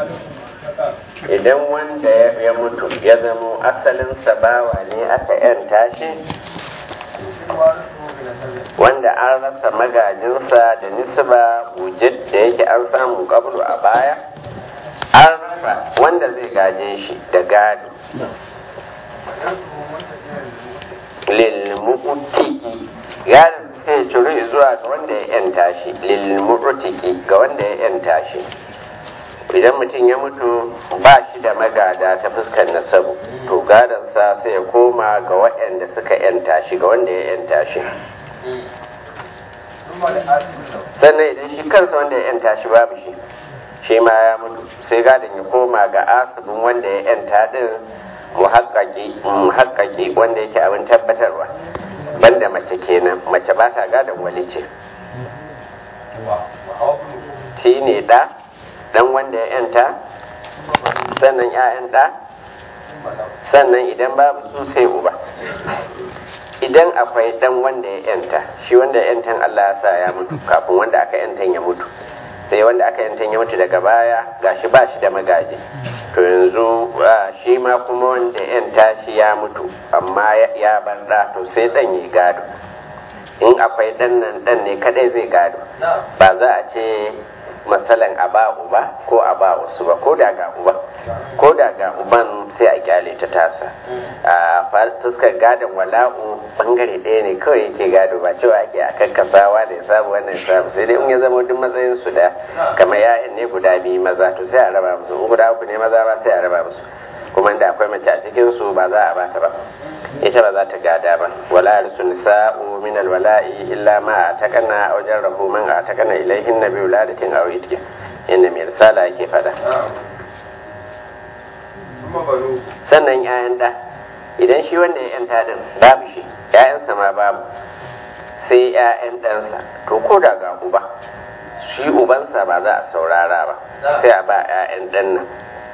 idan wanda ya mutu ya zamo asalinsa bawa ne aka yanta shi wanda an rasa magajinsa da nisba wujud da yake an samu kablu a baya an rasa wanda zai gaje shi da gado lilmu'utiki gadon sai ciri zuwa ga wanda ya yanta shi lilmu'utiki ga wanda ya yanta shi idan mutum ya mutu ba shi da magada ta fuskar nasabu to gadonsa sai ya koma ga waɗanda suka yanta shi ga wanda ya yanta shi sannan idan shi kansa wanda ya yanta shi babu shi shi ma ya mutu sai gadon ya koma ga asibin wanda ya yanta din muhakkaki wanda yake abin tabbatarwa banda mace kenan mace ba ta gadon wali ce shi ne ɗa dan wanda ya yanta sannan 'ya'yan ɗa sannan idan babu su sai uba idan akwai dan wanda ya yanta shi wanda ya yantan Allah ya sa ya mutu kafin wanda aka yantan ya mutu sai wanda aka yantan ya mutu daga baya gashi ba shi da magaji to yanzu shi ma kuma wanda yanta shi ya mutu amma ya bar da to sai dan yi gado in akwai dan nan dan ne kadai zai gado ba za a ce masalan a ba uba ko a ba wasu ba ko da ga uba ko da ga uban sai a kyale ta tasa a fuskar gadon wala'u bangare ɗaya ne kawai yake gado ba cewa ake a kakkasawa da ya samu wannan ya samu sai dai in ya zama duk matsayin su da kamar ya'yan ne guda biyu maza to sai a raba musu in guda uku ne maza ba sai a raba musu kuma da akwai mace a cikin su ba za a bata ba ita ba za ta gada ba wala yarsu nisa'u min alwala'i illa ma atakana aw jarrahu man atakana ilayhin nabi wuladatin aw itki inda mai risala yake fada sannan yayan da idan shi wanda ya yanta din babu shi yayansa ma babu sai yayan ɗansa to ko da ga uba shi ubansa ba za a saurara ba sai a ba yayan ɗan nan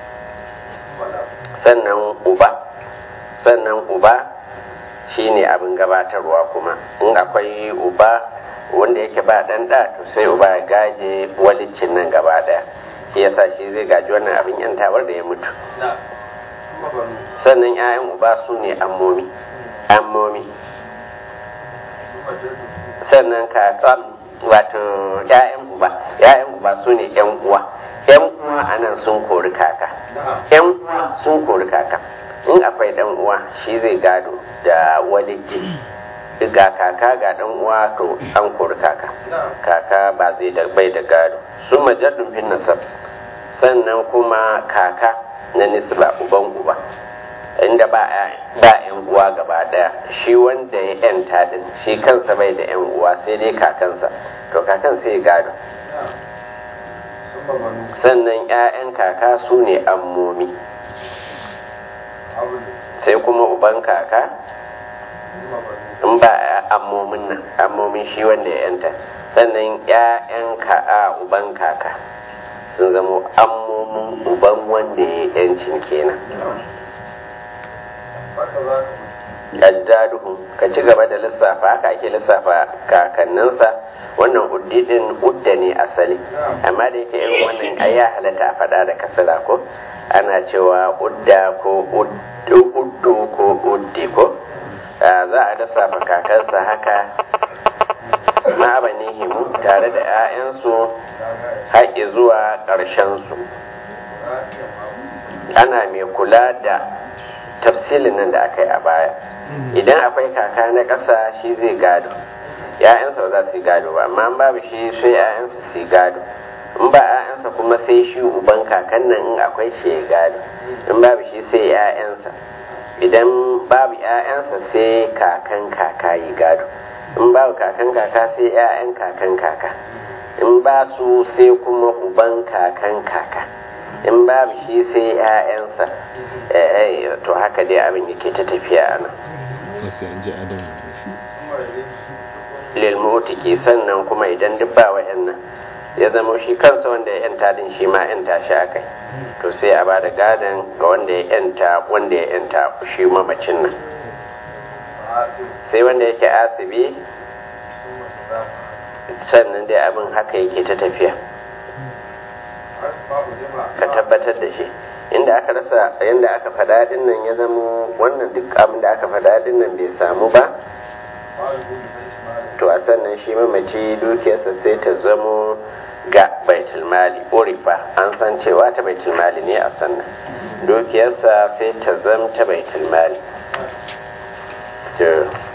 sannan uba sannan uba shine abin gabatarwa kuma in akwai uba wanda yake ba dan da to sai uba ya gaje walicin nan gaba daya shi yasa shi zai gaji wannan abin yantawar da ya mutu sannan 'ya'yan uba su ne ammomi ammomi sannan kakan wato 'ya'yan uba 'ya'yan uba su ne 'yan uwa 'yan uwa anan sun kori kaka 'yan uwa sun kori kaka in akwai dan uwa shi zai gado da walici ga kaka ga dan uwa to an kori kaka kaka ba zai da bai da gado su majaddun fin nasab sannan kuma kaka na nisba uban uba inda ba ba yan uwa gaba daya shi wanda ya yanta din shi kansa bai da yan uwa sai dai kakansa to kakan sai gado sannan 'ya'yan kaka su ne ammomi sai kuma uban kaka in ba ammomin nan ammomin shi wanda ya yanta sannan 'ya'yan ka'a uban kaka sun zama ammomin uban wanda ya yancin kenan addaduhu ka ci gaba da lissafa haka ake lissafa kakanninsa wannan uddidin udda ne asali amma da yake irin wannan ai ya halatta a faɗa da kasala ko ana cewa udda ko uddu ko uddi ko za a lissafa kakansa haka himu tare da 'ya'yansu haƙi zuwa ƙarshensu ana mai kula da tafsilin nan da aka yi a baya idan akwai kaka na ƙasa shi zai gado ‘ya'yansa ba za su yi gado ba amma babu shi sai ‘ya'yansa su yi gado in ba ‘ya'yansa kuma sai shi uban kakan nan in akwai shi ya gado in babu shi sai ‘ya'yansa idan babu ‘ya'yansa sai kakan kaka yi gado in babu kakan kaka sai ‘ya'yan kakan kaka in ba su sai kuma uban kakan kaka in babu shi sai ‘ya'yansa to haka dai abin yake ta tafiya a nan lilmutiki sannan kuma idan duk ba wa'annan ya zama shi kansa wanda ya yanta din shi ma yanta shi akai to sai a bada gadon ga wanda ya yanta wanda ya yanta shi mamacin nan sai wanda yake asibi sannan dai abin haka yake ta tafiya ka tabbatar da shi inda aka rasa yanda aka faɗa din nan ya zama wannan duk abin da aka faɗa din nan bai samu ba to a sannan shi mamaci dukiyarsa sai ta zamo ga baitul mali orifa an san cewa ta baitul mali ne a sannan dukiyarsa sai ta zama ta baitul mali